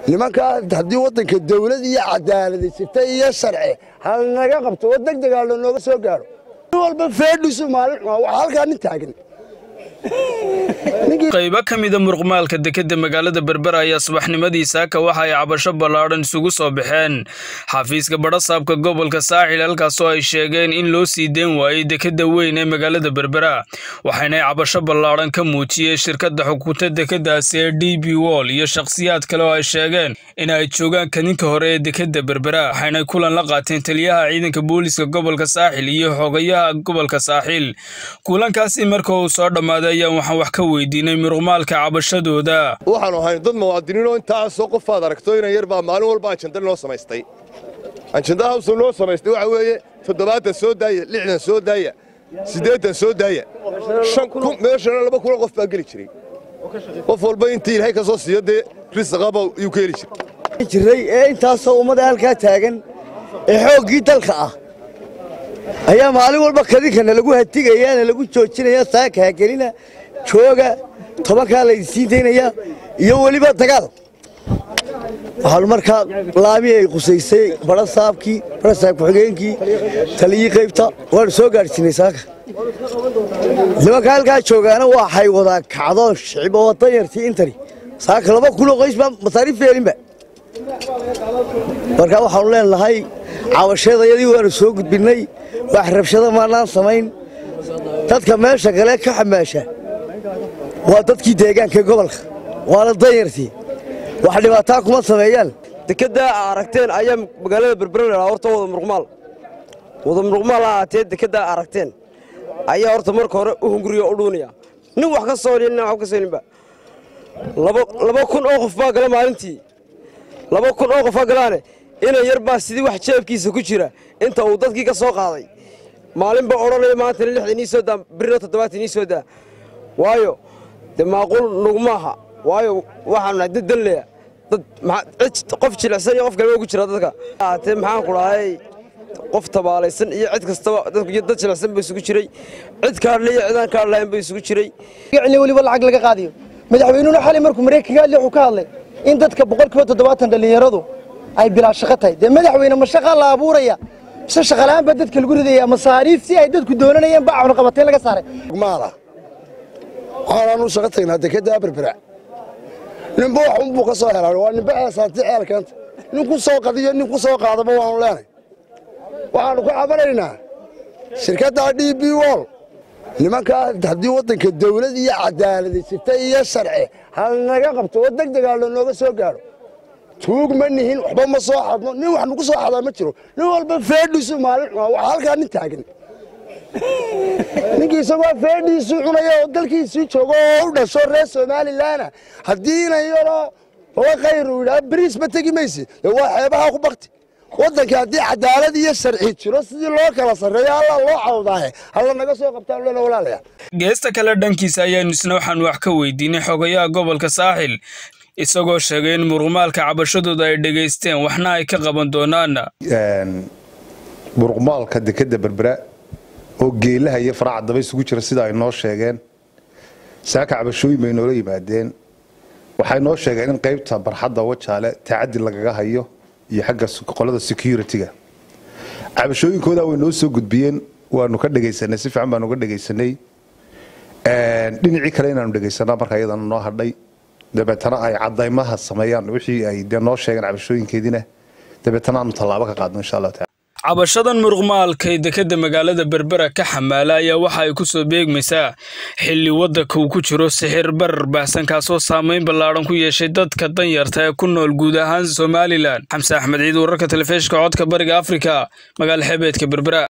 nimankaa haddii waddanka dawlad iyo cadaaladi jirta iyo sharci halnaga qabto oo deg degaa lanooga soo gaaro nin walba feedhisu maalin xuma waxaa halkaa nin taagan qaybo ka mida muruqmaalka dekedda magaalada berbera ayaa subaxnimadii saaka waxa ay cabasho ballaadhan isugu soo baxeen xafiiska badhasaabka gobolka saaxil halkaasoo ay sheegeen in loo sii deen waayey dekedda weyn ee magaalada berbera waxaynay cabasho ballaadhan ka muujiyeen shirkadda xukunta dekeddaasi ee d b wol iyo shakhsiyaad kale oo ay sheegeen in ay joogaan kadinka hore ee dekedda berbera waxaynay kulan la qaateen taliyaha ciidanka booliiska gobolka saaxil iyo xogayaha gobolka saaxil kulankaasi marka uu soo dhammaaday ayaan waxaan wax ka weydiinay muruqmaalka cabashadooda waxaanu ahayn dad muwaadiniinoo intaasoo qofaad aragto inan yar baa maalin walba ajanda noo samaystay ajanda hawsa noo samaystay waxa weeye toddobaatan soo daaya lixdan soo daaya siddeetan soo daaya meeshana laba kulan qof baa geli jiray qof walba intii ilaahay ka soo siiyo dee risaqaba yuu ka heli jiray jiray ee intaasoo ummada halkaa taagan ee xooggii dalka ah ayaa maalin walba kadinkana lagu hatigayaana lagu joojinaya saaka hagelina jooga tobankaa laydinsiin daynaya iyo weliba dagaal waxaanu markaa laami ay qusaysay badhasaabkii badhasaab ku-xigeenkii taliyii qaybta waanu soo gaadhsiinay saaka nimanka halkaa joogaana waxay wadaa kacdoon shicib oo danyartii intani saaka laba kuloo qoys baa masaariif yeelinba markaa waxaanu leenahay cabasheedayadii waanu soo gudbinnay wax rabshada maanaan samayn dadka meesha kale ka xamaasha waa dadkii deegaanka gobolka waana danyartii wax dhibaataa kuma sameeyaan dekeddaa a aragteen ayaa magaalada berbera lahaa horta wada muruqmaal wada muruqmaal ha ahaatee dekeddaa a aragteen ayaa horta marka hore u hunguriya o u dhuunaya nin wax ka sooniya nin wax ka sooninba laba kun oo qof baa gala maalintii laba kun oo qof baa galaane inan yar baa sidii wax jeebkiisa ku jira inta uu dadkii ka soo qaaday maalinba odhanaya maantana lixdan ii soo daa birina toddobaatan ii soo daa waayo dee maaquul nugmaaha waayo waxaanu nahay dad danleya dad qof jilicsan iyo qof kaleba ugu jira dadka ahaatee maxaan ku dhahay qof tabaalaysan iyo cid kastaba dad jilicsan ba isugu jiray cid kaadhle iyo cidaan kaadh lahayn ba isugu jiray weliba lacag laga qaadiyo madaxweynuhuna xalay markuu maraykanka hadli wuxuu ka hadlay in dadka boqolkiiba toddobaatan dhallinyaradu ay bilaa shaqo tahay dee madaxweyne ma shaqaa la abuuraya mise shaqalaan baa dadka lagu ridaya masaariiftii ay dadku doonanayeen baa cunaqabateen laga saaray maala waxaanaanu shaqo tagnaa dekedda berbera ninba wax unbuu ka soo helaa waa ninba eesaanti ceelkeenta nin ku soo qadiyo nin ku soo qaadaba waanu leenay waxaannu ka cabanaynaa shirkadda d b wol nimankaa haddii waddanka dawlad iyo cadaaladi jirta iyo sharci halnaga qabto oo deg degaa lanooga soo gaaro tuug ma nihin waxba ma soo xadno nin wax nagu soo xadaa ma jiro nin walba feedhisu maalin xuma waxaa halkaa nin taagan ninkii isagoo feedhiisii cunaya oo dalkiisii joogo oo u dhasho reer somalilanna haddii inan yaroo laba khayr uu yidhaha beriis ma tegi maysi dee waa xeebaha ku bakti waddanka haddii cadaalad iyo sharci jiro sidii loo kala sarreeyo alla loo cawdaahe halla naga soo qabtaan lena walaalaya geesta kale dhankiisa ayaanu isna waxaan wax ka weydiinay xogayaha gobolka saaxil isagoo sheegay in muruqmaalka cabashadooda ay dhegaysteen waxna ay ka qaban doonaan muruqmaalka dekedda berbera oo geelaha iyo faraca daba isugu jira sida ay noo sheegeen saaka cabashooyin bay noola yimaadeen waxay noo sheegeen in qaybta barxadda wajaale tacadi lagaga hayo iyo xagga qolada security-ga cabashooyinkooda way noo soo gudbiyeen waanu ka dhegaysanay si fiican baanu uga dhegaysanay dhinacii kale inaanu dhegaysanaa marka iyadana noo hadhay dabeetana ay cadaymaha sameeyaan wixii ay dee noo sheegeen cabashooyinkeediina dabeetana aanu tallaabo ka qaadno insha allah taala cabashadan muruqmaalkay dekedda magaalada berbera ka xamaala ayaa waxa ay ku soo beegmaysaa xilli waddanka uu ku jiro sixir barar baahsan kaasoo saamayn ballaadhan ku yeeshay dadka danyarta ee ku nool guud ahaan somalilan xamse axmed ciid wararka telefishinka codka bariga afrika magaala xeebeedka berbera